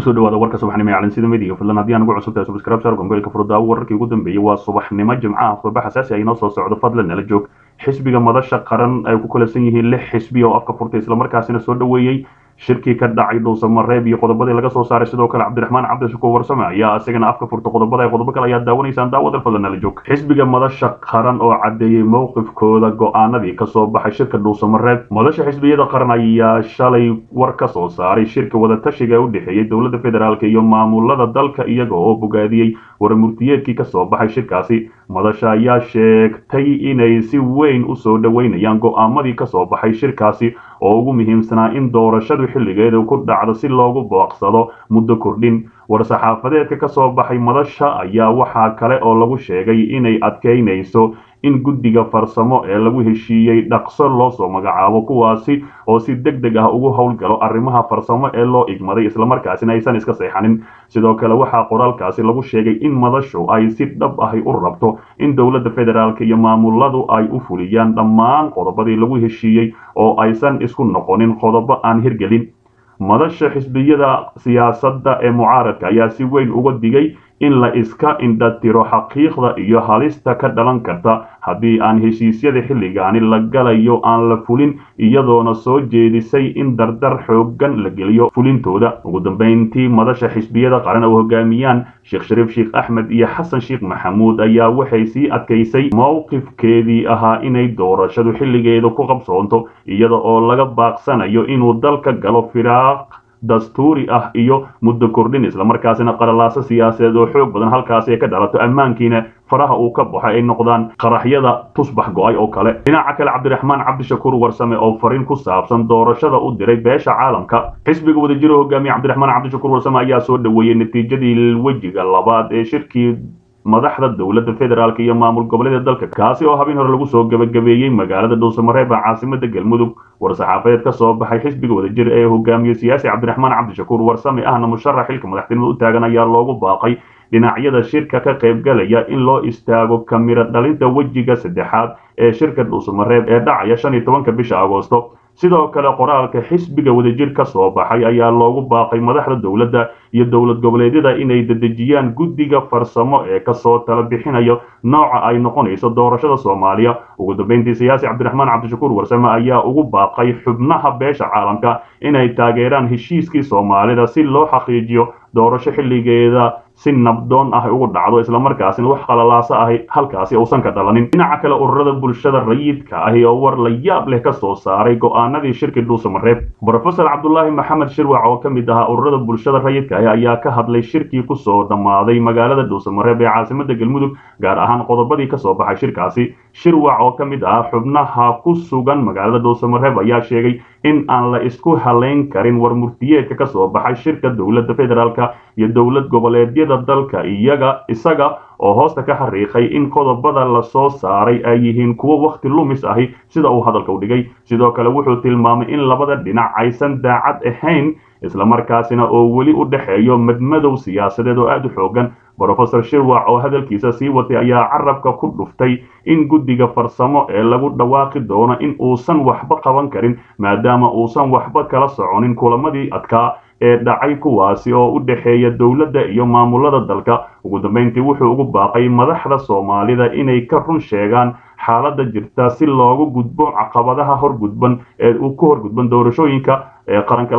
kusoo dhawaada warka subaxnimo ee calansida midiga fadlan haddii aan ugu cusub tahay subscribe share gombeelka furdaawo wararkii ugu dambeeyey waa subaxnimo jimcaha khudba xasaasi ah inoo soo socdo fadlan nala joog xisbiga madasha qaran ay ku kalasan yihiin lix xisbi oo afka furtay islamarkaasina soo dhoweeyey shirkii ka dhacay dhuusamareeb iyo qodobadii laga soo saaray sidoo kale cabdiraxmaan cabdishukuur warsame ayaa isagana afka furta qodobada qodobo kale ayaad daawanaysaan daawada fadlan nala joog xisbiga madasha qaran oo caddeeyey mowqifkooda go-aanadii kasoo baxay shirka dhuusamareeb madasha xisbiyada qaran ayaa shalay war ka soo saaray shirka wadatashiga ee u dhexeeyey dowladda federaalk iyo maamulada dalka iyaga oo bogaadiyey waramurtiyeedkii kasoo baxay shirkaasi madasha ayaa sheegtay inay si weyn u soo dhoweynayaan go-aamadii kasoo baxay shirkaasi oo ugu muhiimsanaa in doorashadu xilligeeda ku dhacdo si loogu booqsado muddo kordhin war-saxaafadeedka kasoo baxay madasha ayaa waxaa kale oo lagu sheegay inay adkeynayso in guddiga farsamo ee lagu heshiiyey dhaqso loo soo magacaabo kuwaasi oo si deg deg ah ugu howlgalo arrimaha farsamo ee loo igmaday islamarkaasina aysan iska seexanin sidoo kale waxaa qoraalkaasi lagu sheegay in madashu ay si dhab ahi u rabto in dowladda federaalk iyo maamuladu ay u fuliyaan dhammaan qodobadii lagu heshiiyey oo aysan isku noqonin qodobo aan hirgelin madasha xisbiyada siyaasadda ee mucaaradka ayaa si weyn uga digay in la iska indhatiro xaqiiqda iyo halista ka dhalan karta haddii aan heshiisyada xilligaani la galayo aan la fulin iyadoona soo jeedisay in dardar xooggan la geliyo fulintooda ugu dambeyntii madasha xisbiyada qaran oo hogaamiyaan sheekh shariif sheekh axmed iyo xasan sheekh maxamuud ayaa waxay sii adkaysay mowqifkeedii ahaa inay doorashadu xilligeeda ku qabsoonto iyada oo laga baaqsanayo inuu dalka galo firaaq dastuuri ah iyo muddo kordhin islamarkaasina qalalaaso siyaasadeed oo xoog badan halkaasi ay ka dhalato ammaankiina faraha uu ka baxo ay noqdaan qaraxyada tusbax go-ay oo kale dhinaca kale cabdiraxmaan cabdishakuur warsame oo fariin ku saabsan doorashada u diray beesha caalamka xisbiga wadajiro hogaamiye cabdiraxmaan cabdishakuur warsame ayaa soo dhoweeyey natiijadii wejiga labaad ee shirkii madaxda dowladda federaalk iyo maamul goboleeda dalka kaasi oo habeen hore lagu soo gebagabeeyey magaalada dhuusamareeb ee caasimada galmudug war-saxaafadeed ka soo baxay xisbiga wadajir ee hogaamiye siyaasi cabdiraxmaan cabdishakuur warsame ahna musharax xilka madaxtinimada u taagan ayaa loogu baaqay dhinacyada shirka ka qaybgalaya in loo istaago kamiro dhalinta wejiga saddexaad ee shirka dhuusamareeb ee dhacaya shan iyo tobanka bisha agoosto sidoo kale qoraalka xisbiga wadajir ka soo baxay ayaa loogu baaqay madaxda dowladda iyo dowlad goboleedyada inay dedejiyaan guddiga farsamo ee kasoo tala bixinayo nooca ay noqonayso doorashada soomaaliya ugu dambeyntii siyaasi cabdiraxmaan cabdishakuur warsame ayaa ugu baaqay xubnaha beesha caalamka inay taageeraan heshiiskii soomaalida si loo xaqiijiyo doorasho xilligeeda si nabdoon ah ugu dhacdo islamarkaasina wax qalalaaso ahi halkaasi uusan ka dhalanin dhinaca kale ururada bulshada rayidka ahi oo war la yaab leh ka soo saaray go-aanadii shirkii dhuusamareeb brofesor cabdulaahi maxamed shirwac oo ka mid ahaa ururada bulshada rayidka ahi ayaa ka hadlay shirkii kusoo dhammaaday magaalada dhuusamareeb ee caasimada galmudug gaar ahaan qodobadii kasoo baxay shirkaasi shirwac oo ka mid ahaa xubnaha ku sugan magaalada dhuusamareeb ayaa sheegay in aan la isku halayn karin war murtiyeedka kasoo baxay shirka dowladda federaalka iyo dowlad goboleedyada dalka iyaga isaga oo hoosta ka xariiqay in qodobada lasoo saaray ay yihiin kuwo wakhti lumis ahi sida uu hadalka u dhigay sidoo kale wuxuu tilmaamay in labada dhinac aysan daacad ahayn islamarkaasina oo weli u dhexeeyo madmadow siyaasadeed oo aada u xoogan brofesor shirwac oo hadalkiisa sii watay ayaa carabka ku dhuftay in guddiga farsamo ee lagu dhawaaqi doono in uusan waxba qaban karin maadaama uusan waxba kala soconin kulamadii adkaa ee dhacay kuwaasi oo u dhexeeya dowladda iyo maamulada dalka ugu dambeyntii wuxuu ugu baaqay madaxda soomaalida inay ka run sheegaan xaaladda jirta si loogu gudbo caqabadaha horgudban ee ku horgudban doorashooyinka ee qaranka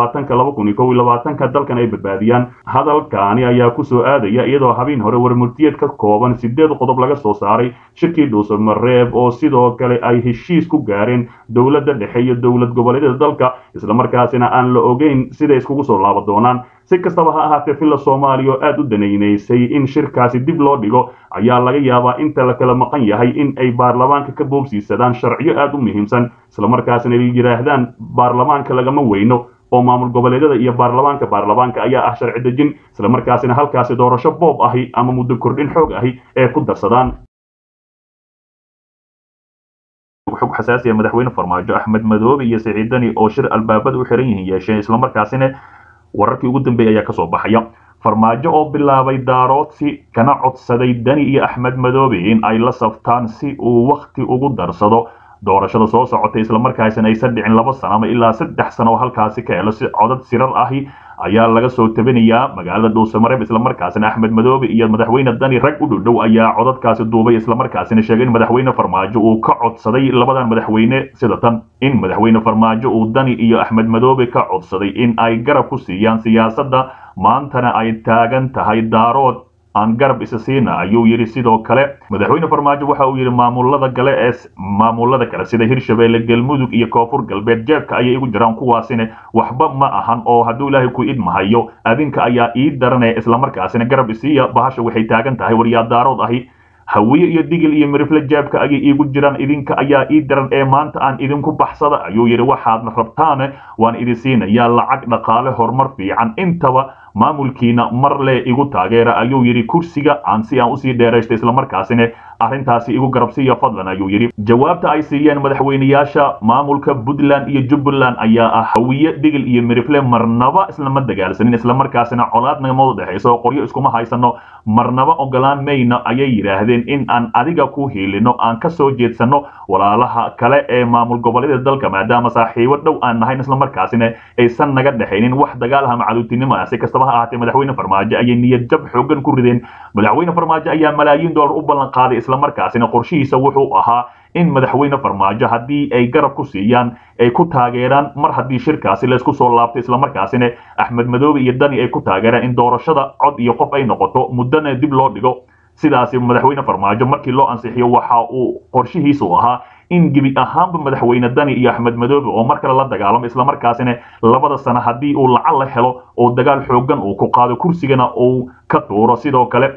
ka dalkan ay badbaadiyaan hadalkaani ayaa kusoo aadaya iyadoo habeen hore warmurtiyeed ka kooban sideed qodob laga soo saaray shirkii dhuusamareeb oo sidoo kale ay heshiis ku gaareen dowladda dhexe iyo dowlad goboleedyada dalka islamarkaasina aan la ogeyn siday iskugu soo laaba doonaan si kastaba ha ahaatee villa soomaaliya oo aada u danaynaysay in shirkaasi dib loo dhigo ayaa laga yaabaa inta la kala maqan yahay in ay baarlamaanka ka boobsiisadaan sharciyo aada u muhiimsan islamarkaasina ay yidhaahdaan baarlamaanka lagama weyno oo maamul goboleedyada iyo baarlamaanka baarlamaanka ayaa ah sharci dejin islamarkaasina halkaasi doorasho boob ahi ama muddo kordhin xoog ahi ee ku darsadaan xog xasaasiya madaxweyne farmaajo axmed madoobe iyo siciid dani oo shir albaabada u xiran yihiin yeesheen islamarkaasina wararkii ugu dambeeyay ayaa kasoo baxaya farmaajo oo bilaabay daaroodsi kana codsaday dani iyo axmed madoobe in ay la saftaan si uu wakhti ugu darsado doorashada soo socotay islamarkaasina aysan dhicin laba sano ama ilaa saddex sano oo halkaasi ka helo si codad sirar ahi ayaa laga soo tabinayaa magaalada dhuusamareeb islamarkaasina axmed madoobe iyo madaxweyne dani rag u dhowdhow ayaa codadkaasi duubay islamarkaasina sheegay in madaxweyne farmaajo uu ka codsaday labadan madaxweyne sida tan in madaxweyne farmaajo uu dani iyo axmed madoobe ka codsaday in ay garab ku siiyaan siyaasadda maantana ay taagan tahay daarood aan garab isa siina ayuu yidhi sidoo kale madaxweyne farmaajo waxa uu yidhi maamulada gale ee maamulada kale sida hirshabeelle galmudug iyo koonfur galbeed jeebka ayay igu jiraan kuwaasina waxba ma ahan oo hadduu ilaahay ku idmahayo adinka ayaa ii daranaya islamarkaasina garab isiiya bahasha waxay taagan tahay waryaa daarood ahi hawiye iyo digil iyo mirifle jeebka ayay iigu jiraan idinka ayaa ii daran ee maanta aan idinku baxsada ayuu yidhi waxaadna rabtaane waan idin siinayaa lacag dhaqaale horumar fiican intaba maamulkiina mar le igu taageera ayuu yidhi kursiga aan si aan usii dheeraysto islamarkaasina arrintaasi igu garabsiiya fadlan ayuu yidhi jawaabta ay siiyeen madaxweyneyaasha maamulka puntland iyo jubbaland ayaa ah hawiye digil iyo mirifle marnaba islama dagaalsanin islamarkaasina colaad nagama dhexayso oo qoryo iskuma haysano marnaba ogolaan mayna ayay yidhaahdeen in aan adiga ku hiilino aan ka soo jeedsano walaalaha kale ee maamul goboleeda dalka maadaama saaxiibo dhow aan nahayn islamarkaasina aysan naga dhexaynin wax dagaalaha macaduutinimo ah si kastaba ha ahaatee madaxweyne farmaajo ayay niyad jab xoogan ku rideen madaxweyne farmaajo ayaa malaayiin dollar u ballan qaaday islamarkaasina qorshihiisa wuxuu ahaa in madaxweyne farmaajo haddii ay garab ku siiyaan ay ku taageeraan mar haddii shirkaasi laysku soo laabto islamarkaasina axmed madoobe iyo dani ay ku taageeraan in doorashada cod iyo qof ay noqoto muddana dib loo dhigo sidaasi madaxweyne farmaajo markii loo ansixiyo waxa uu qorshihiisu ahaa in gebi ahaanba madaxweyne dani iyo axmed madoobe oo mar kale la dagaalamo islamarkaasina labada sano haddii uu lacag la helo oo dagaal xoogan uu ku qaado kursigana uu ka tuuro sidoo kale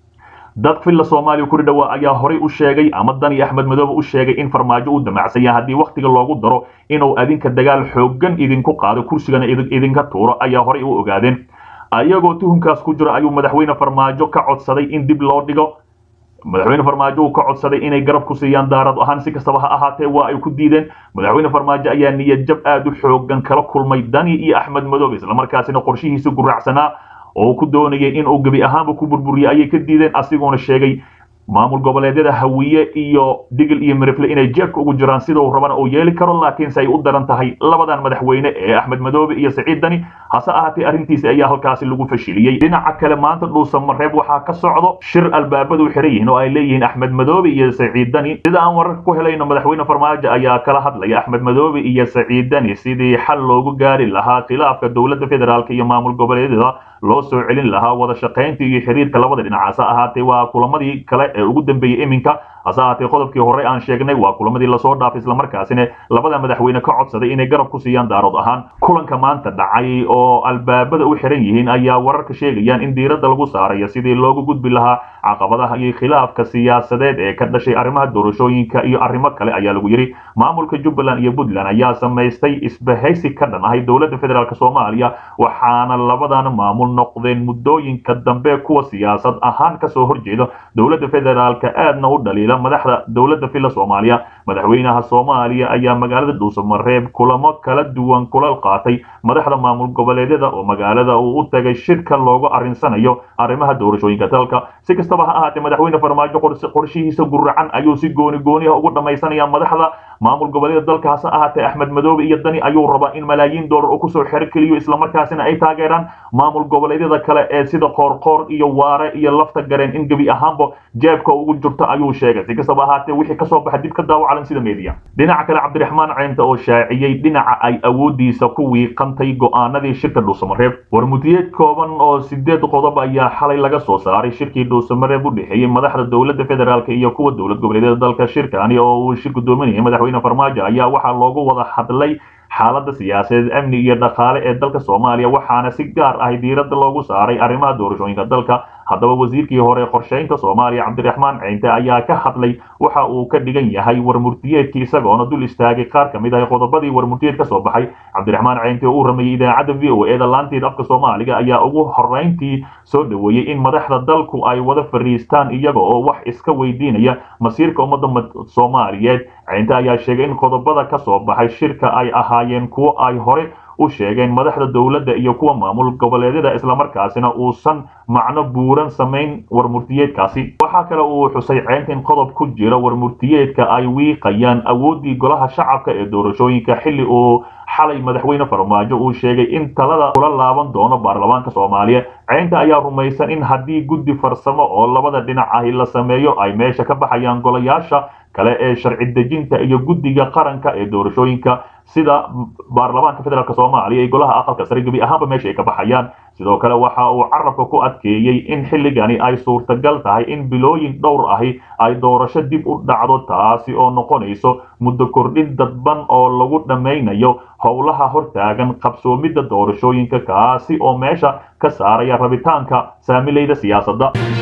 dad filla soomaaliya kuri dhawaa ayaa horay u sheegay ama dani axmed madoobe u sheegay in farmaajo uu damacsan yahay haddii wakhtiga loogu daro inuu adinka dagaal xoogan idinku qaado kursigana idinka tuuro ayaa horay u ogaadeen ayagoo tuhunkaas ku jiro ayuu madaxweyne farmaajo ka codsaday in dib loo dhigo madaxweyne farmaajo uu ka codsaday inay garab ku siiyaan daarad ahaan si kastaba ha ahaatee waa ay ku diideen madaxweyne farmaajo ayaa niyad jab aad u xoogan kala kulmay dani iyo axmed madoobe islamarkaasina qorshihiisa guraacsanaa oo ku doonayay inuu gebi ahaanba ku burburiyey ayay ka diideen asigoona sheegay maamul goboleedyada hawiye iyo digil iyo mirifle inay jeebka ugu jiraan sidau rabana uu yeeli karo laakiinse ay u daran tahay labadan madaxweyne ee axmed madoobe iyo saciid dani hase ahaatee arrintiisi ayaa halkaasi lagu fashiliyey dhinaca kale maanta dhuusamareeb waxaa ka socdo shir albaabadu xiran yihiin oo ay leeyihiin axmed madoobe iyo saciid dani sida aan wararka ku helayno madaxweyne farmaajo ayaa kala hadlaya axmed madoobe iyo saciid dani sidii xal loogu gaari lahaa khilaafka dowladda federaalk iyo maamul goboleedyada loo soo celin lahaa wada shaqaynta iyo xiriirka labada dhinac hase ahaatee waa kulamadii kale ee ugu dambeeyey iminka hase ahaatee qodobkii hore aan sheegnay waa kulamadii lasoo dhaafay islamarkaasina labada madaxweyne ka codsaday inay garab ku siiyaan daarood ahaan kulanka maanta dhacay oo albaabada u xiran yihiin ayaa wararka sheegayaan in diiradda lagu saarayo sidii loogu gudbi lahaa caqabadaha iyo khilaafka siyaasadeed ee ka dhashay arrimaha doorashooyinka iyo arrimo kale ayaa lagu yidhi maamulka jubbaland iyo puntland ayaa samaystay isbahaysi ka dhan ahay dowladda federaalk soomaaliya waxaana labadan maamul noqdeen muddooyinka dambe kuwa siyaasad ahaan kasoo horjeeda dowladda federaalka aadna u dhaliila madaxda dowladda filla soomaaliya madaxweynaha soomaaliya ayaa magaalada dhuusamareeb kulamo kala duwan kula qaatay madaxda maamul goboleedyada oo magaalada uu u tagay shirka loogu arrinsanayo arrimaha doorashooyinka dalka si kastaba ha ahaatee madaxweyne farmaajo qorshihiisa guracan ayuu si gooni gooniha ugu dhammaysanaya madaxda maamul goboleeda dalka hase ahaatee axmed madoobe iyo dani ayuu rabaa in malaayiin dollar uu kusoo xero keliyo islamarkaasina ay taageeraan maamul goboleedyada kale ee sida qoorqoor iyo waare iyo lafta gareen in gebi ahaanba jeebka ugu jirto ayuu sheegay si kastaba ahaatee wixii kasoo baxa dib ka daawacalan sida media dhinaca kale cabdiraxmaan ceynta oo shaaciyey dhinaca ay awoodiisa ku wiiqantay go'aanadii shirka dhuusamareeb warmutiyeed kooban oo sideed qodob ayaa xalay laga soo saaray shirkii dhuusamareeb u dhexeeyey madaxda dowladda federaalk iyo kuwa dowlad goboleedyada dalka shirkani oo uu shir gudoominayay madaxweyne farmaajo ayaa waxaa loogu wada hadlay xaaladda siyaasadeed amni iyo dhaqaale ee dalka soomaaliya waxaana si gaar ah diiradda loogu saaray arrimaha doorashooyinka dalka haddaba wasiirkii hore qorshaynta soomaaliya cabdiraxmaan ceynte ayaa ka hadlay waxa uu ka dhigan yahay warmurtiyeedkii isagoona dul istaagay qaar ka mid ah qodobadii warmurtiyeed ka soo baxay cabdiraxmaan ceynte oo uu rameeyey idaacadda v o e da laanteed afka soomaaliga ayaa ugu horeyntii soo dhoweeyey in madaxda dalku ay wada fariistaan iyaga oo wax iska weydiinaya masiirka ummadda soomaaliyeed ceynte ayaa sheegay in qodobada ka soo baxay shirka ay ahaayeen kuwo ay hore u sheegeen madaxda dowladda iyo kuwa maamul goboleedyada islamarkaasina uusan macno buuran samayn warmurtiyeedkaasi waxaa kale uu xusay ceynta in qodob ku jira warmurtiyeedka ay wiiqayaan awooddii golaha shacabka ee doorashooyinka xilli uu xalay madaxweyne farmaajo uu sheegay in talada kula laaban doono baarlamaanka soomaaliya ceynta ayaa rumaysan in haddii guddi farsamo oo labada dhinac ahi la sameeyo ay meesha ka baxayaan golayaasha kale ee sharci dejinta iyo guddiga qaranka ee doorashooyinka sida baarlamaanka federaalk soomaaliya iyo golaha aqalka sare gebi ahaanba meesha ay ka baxayaan sidoo kale waxa uu carabka ku adkeeyey in xilligani ay suurtagal tahay in bilooyin dhowr ahi ay doorasho dib u dhacdo taasi oo noqonayso muddo kordhin dadban oo lagu dhammaynayo howlaha hortaagan qabsoomidda doorashooyinka kaasi oo meesha ka saaraya rabitaanka saamilayda siyaasadda